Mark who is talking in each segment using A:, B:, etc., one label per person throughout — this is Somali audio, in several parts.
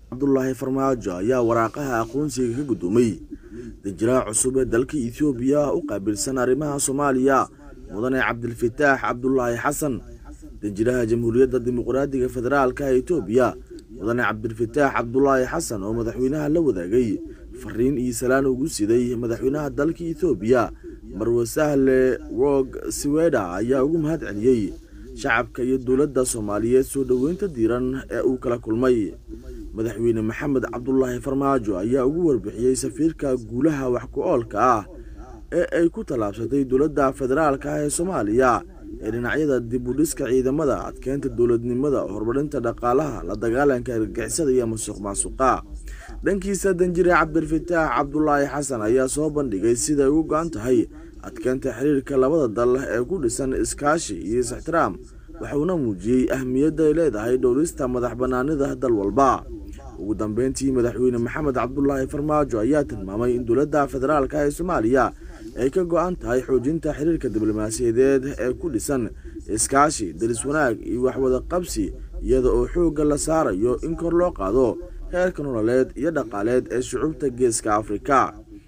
A: cabdulaahi farmaajo ayaa waraaqaha aqoonsiga ka guddoomay danjiraha cusub ee dalka ethoobiya u qaabilsan arrimaha soomaaliya mudane cabdilfataax cabdulaahi xasan danjiraha jamhuuriyadda dimuqraadiga federaalka ee etoobiya mudane cabdilfataax cabdulaahi xasan oo madaxweynaha la wadaagay fariin iyo salaan ugu siday madaxweynaha dalka ethoobiya marwe sahle wog siweda ayaa ugu mahad celiyey shacabka iyo dowladda soomaaliyeed soo dhoweynta diiran ee uu kala kulmay madaxweyne maxamed cabdulaahi farmaajo ayaa ugu warbixiyey safiirka guulaha wax ku-oolka ah ee ay ku tallaabsatay dowladda federaalka ah ee soomaaliya ee dhinacyada dib u dhiska ciidamada adkeynta dowladnimada horumarinta dhaqaalaha la dagaalanka argagixisada iyo masuq maasuqa dhankiisa danjire cabdilfataax cabdulaahi xasan ayaa soo bandhigay siday ugu go-an tahay adkeynta xiriirka labada dal ee ku dhisan iskaashi iyo is-ixtiraam waxuuna muujiyey ahmiyadda ay leedahay dhowrista madax bannaanida dal walba ugu dambeyntii madaxweyne maxamed cabdulaahi farmaajo ayaa tilmaamay in dowladda federaalka ee soomaaliya ay ka go-an tahay xoojinta xiriirka diblomaasiyadeed ee ku dhisan iskaashi daris wanaag iyo waxwada qabsi iyada oo xoogga la saarayo in kor loo qaado heerka nololeed iyo dhaqaaleed ee shucuubta geeska afrika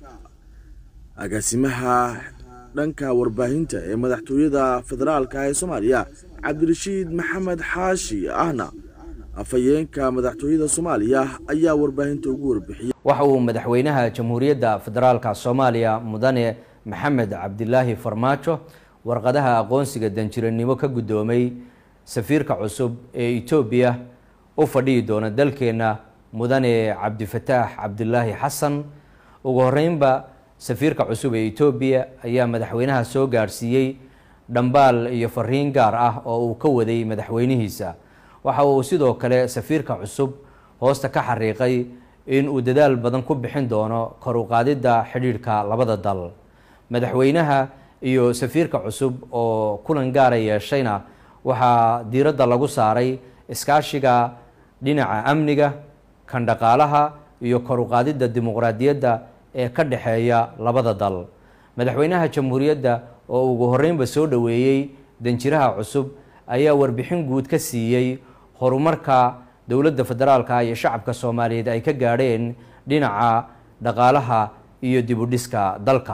A: agaasimaha dhanka warbaahinta ee madaxtooyada federaalka ee soomaaliya cabdirashiid maxamed xaashi ahna afhayeenka madaxtooyada soomaaliya ayaa warbaahinta ugu warbixiyey
B: waxa uu madaxweynaha jamhuuriyadda federaalka soomaaliya mudane maxamed cabdilaahi farmaajo warqadaha aqoonsiga danjiranimo ka guddoomay safiirka cusub ee etoobiya u fadhihi doona dalkeenna mudane cabdifataax cabdilaahi xasan ugu horeynba safiirka cusub ee etoobiya ayaa madaxweynaha soo gaadhsiiyey dhambaal iyo fariin gaar ah oo uu ka waday madaxweynihiisa waxa uu sidoo kale safiirka cusub hoosta ka xariiqay in uu dadaal badan ku bixin doono kor u qaadidda xidhiidhka labada dal madaxweynaha iyo safiirka cusub oo kulan gaara yeeshayna waxaa diiradda lagu saaray iskaashiga dhinaca amniga kan dhaqaalaha iyo kor u qaadidda dimuqraadiyadda ee ka dhexeeya labada dal madaxweynaha jamhuuriyadda oo ugu horeynba soo dhoweeyey danjiraha cusub ayaa warbixin guud ka siiyey horumarka dowladda federaalka iyo shacabka soomaaliyeed ay ka gaadheen dhinaca dhaqaalaha iyo dib u dhiska dalka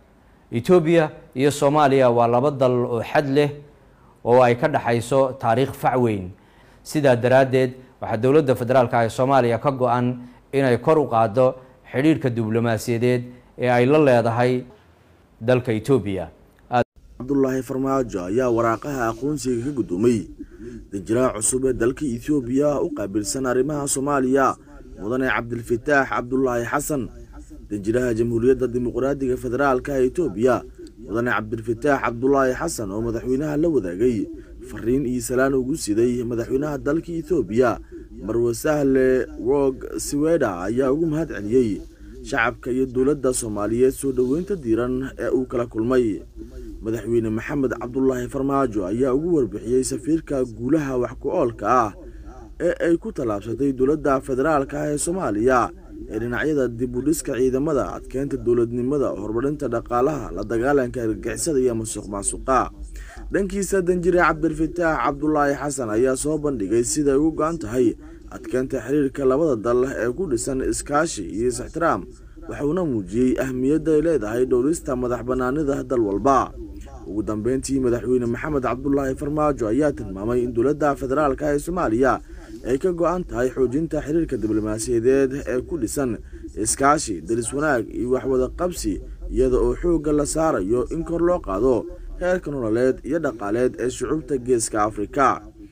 B: etoobiya iyo soomaaliya waa laba dal oo xad leh oo ay ka dhexayso taariikh fac weyn sidaa daraaddeed waxaa dowladda federaalka ee soomaaliya ka go-an inay kor u qaaddo xidhiidhka diblomaasiyadeed ee ay la leedahay dalka etoobiya
A: cabdulaahi farmaajo ayaa waraaqaha aqoonsiga ka guddoomay danjiraha cusub ee dalka ethoobiya u qaabilsan arrimaha soomaaliya mudane cabdilfataax cabdulaahi xasan danjiraha jamhuuriyadda dimuqraadiga federaalka ee etoobiya mudane cabdilfataax cabdulaahi xasan oo madaxweynaha la wadaagay fariin iyo salaan ugu siday madaxweynaha dalka ethoobiya marwe sahle wog siweda ayaa ugu mahad celiyey shacabka iyo dowladda soomaaliyeed soo dhoweynta diiran ee uu kala kulmay madaxweyne maxamed cabdulaahi farmaajo ayaa ugu warbixiyey safiirka guulaha wax ku-oolka ah ee ay ku tallaabsatay dowladda federaalka ah ee soomaaliya ee dhinacyada dib u dhiska ciidamada adkeynta dowladnimada horumarinta dhaqaalaha la dagaalanka argagixisada iyo masuq maasuqa dhankiisa danjire cabdilfataax cabdulaahi xasan ayaa soo bandhigay siday ugu go-an tahay adkeynta xiriirka labada dal ee ku dhisan iskaashi iyo is-ixtiraam waxuuna muujiyey ahmiyadda ay leedahay dhowrista madax bannaanida dal walba ugu dambeyntii madaxweyne maxamed cabdulaahi farmaajo ayaa tilmaamay in dowladda federaalka ee soomaaliya ay ka go-an tahay xoojinta xiriirka diblomaasiyadeed ee ku dhisan iskaashi daris wanaag iyo waxwada qabsi iyada oo xoogga la saarayo in kor loo qaado heerka nololeed iyo dhaqaaleed ee shucuubta geeska afrika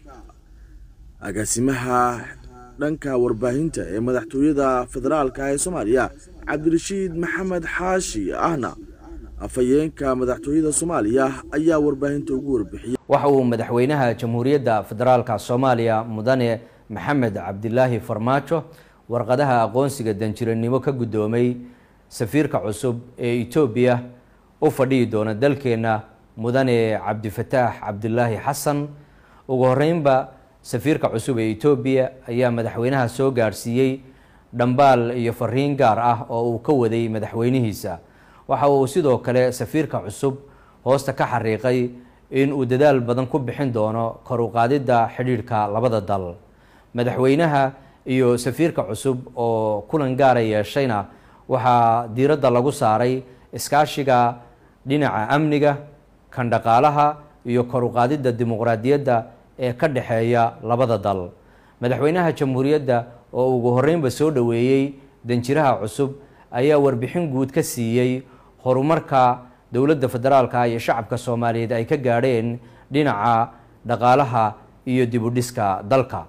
A: agaasimaha dhanka warbaahinta ee madaxtooyada federaalka ee soomaaliya cabdirashiid maxamed xaashi ahna afhayeenka madaxtooyada soomaaliya ayaa warbaahinta ugu warbixiyey
B: waxa uu madaxweynaha jamhuuriyadda federaalka soomaaliya mudane maxamed cabdilaahi farmaajo warqadaha aqoonsiga danjiranimo ka guddoomay safiirka cusub ee etoobiya u fadhihi doona dalkeenna mudane cabdifataax cabdilaahi xasan ugu horeynba safiirka cusub ee etoobiya ayaa madaxweynaha soo gaadhsiiyey dhambaal iyo fariin gaar ah oo uu ka waday madaxweynihiisa waxa uu sidoo kale safiirka cusub hoosta ka xariiqay in uu dadaal badan ku bixin doono kor u qaadidda xidhiidhka labada dal madaxweynaha iyo safiirka cusub oo kulan gaara yeeshayna waxaa diiradda lagu saaray iskaashiga dhinaca amniga kan dhaqaalaha iyo kor u qaadidda dimuqraadiyadda ee ka dhexeeya labada dal madaxweynaha jamhuuriyadda oo ugu horreynba soo dhoweeyey danjiraha cusub ayaa warbixin guud ka siiyey horumarka dowladda federaalka iyo shacabka soomaaliyeed ay ka gaadheen dhinaca dhaqaalaha iyo dibudhiska dalka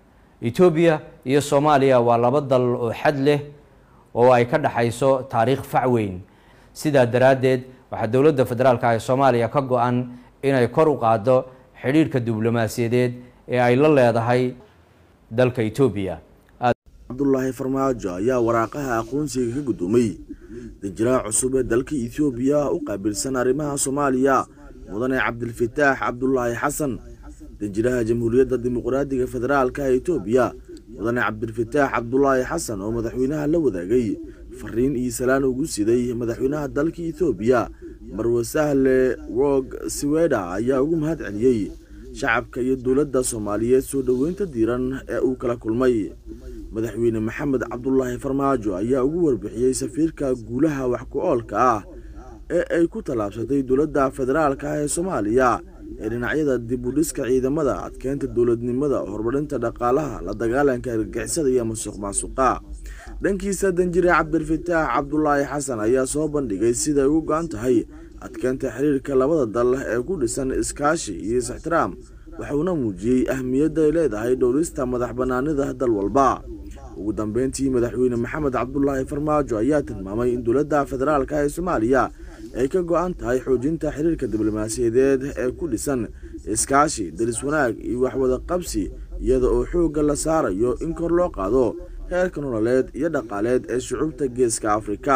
B: etoobiya iyo soomaaliya waa laba dal oo xad leh oo ay ka dhexayso taariikh fac weyn sidaa daraaddeed waxaa dowladda federaalka ee soomaaliya ka go-an inay kor u qaaddo xidhiidhka diblomaasiyadeed ee ay la leedahay dalka etoobiya
A: cabdulaahi farmaajo ayaa waraaqaha aqoonsiga ka guddoomay danjiraha cusub ee dalka etoobiya u qaabilsan arrimaha soomaaliya mudane cabdilfataax cabdulaahi xasan danjiraha jamhuuriyadda dimuqraadiga federaalka ee etoobiya mudane cabdilfataax cabdulaahi xasan oo madaxweynaha la wadaagay fariin iyo salaan ugu siday madaxweynaha dalka etoobiya marwe sahle wog siweda ayaa ugu mahad celiyey shacabka iyo dowladda soomaaliyeed soo dhoweynta diiran ee uu kala kulmay madaxweyne maxamed cabdulaahi farmaajo ayaa ugu warbixiyey safiirka guulaha wax ku oolka ah ee ay ku tallaabsatay dowladda federaalka ah ee soomaaliya ee dhinacyada dib u dhiska ciidamada adkeynta dowladnimada horumarinta dhaqaalaha la dagaalanka argagixisada iyo masuq maasuqa dhankiisa danjire cabdilfataax cabdulaahi xasan ayaa soo bandhigay siday ugu go-an tahay adkeynta xiriirka labada dal ee ku dhisan iskaashi iyo is-ixtiraam waxuuna muujiyey ahmiyadda ay leedahay dhowrista madax bannaanida dal walba ugu dambeyntii madaxweyne maxamed cabdulaahi farmaajo ayaa tilmaamay in dowladda federaalka ee soomaaliya ay ka go-an tahay xoojinta xiriirka diblomaasiyadeed ee ku dhisan iskaashi daris wanaag iyo waxwada qabsi iyada oo xoogga la saarayo in kor loo qaado heerka nololeed iyo dhaqaaleed ee shucuubta geeska afrika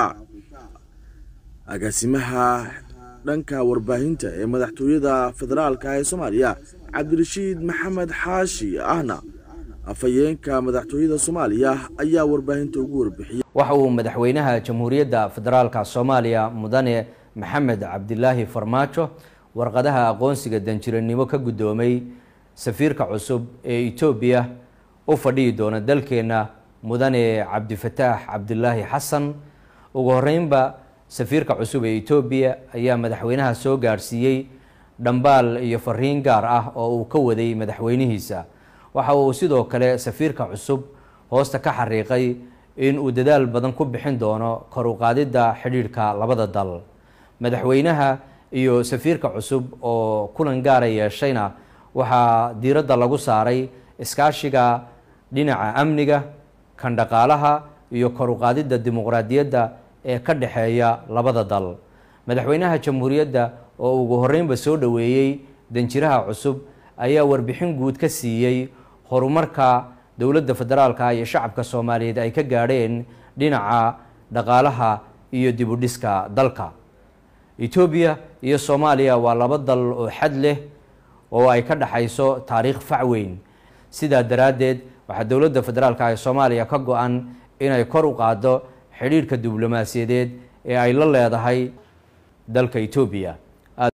A: agaasimaha dhanka warbaahinta ee madaxtooyada federaalka ee soomaaliya cabdirashiid maxamed xaashi ahna afhayeenka madaxtooyada soomaaliya ayaa warbaahinta ugu warbixiyey
B: waxa uu madaxweynaha jamhuuriyadda federaalka soomaaliya mudane maxamed cabdilaahi farmaajo warqadaha aqoonsiga danjiranimo ka guddoomay safiirka cusub ee etoobiya u fadhihi doona dalkeenna mudane cabdifataax cabdilaahi xasan ugu horeynba safiirka cusub ee etoobiya ayaa madaxweynaha soo gaadhsiiyey dhambaal iyo fariin gaar ah oo uu ka waday madaxweynihiisa waxa uu sidoo kale safiirka cusub hoosta ka xariiqay in uu dadaal badan ku bixin doono kor u qaadidda xidhiidhka labada dal madaxweynaha iyo safiirka cusub oo kulan gaara yeeshayna waxaa diiradda lagu saaray iskaashiga dhinaca amniga kan dhaqaalaha iyo kor u qaadidda dimuqraadiyadda ee ka dhexeeya labada dal madaxweynaha jamhuuriyadda oo ugu horreynba soo dhoweeyey danjiraha cusub ayaa warbixin guud ka siiyey horumarka dowladda federaalka iyo shacabka soomaaliyeed ay ka gaadheen dhinaca dhaqaalaha iyo dibudhiska dalka etoobiya iyo soomaaliya waa laba dal oo xad leh oo ay ka dhexayso taariikh fac weyn sidaa daraaddeed waxaa dowladda federaalka ee soomaaliya ka go-an inay kor u qaaddo xidhiidhka diblomaasiyadeed ee ay la leedahay dalka etoobiya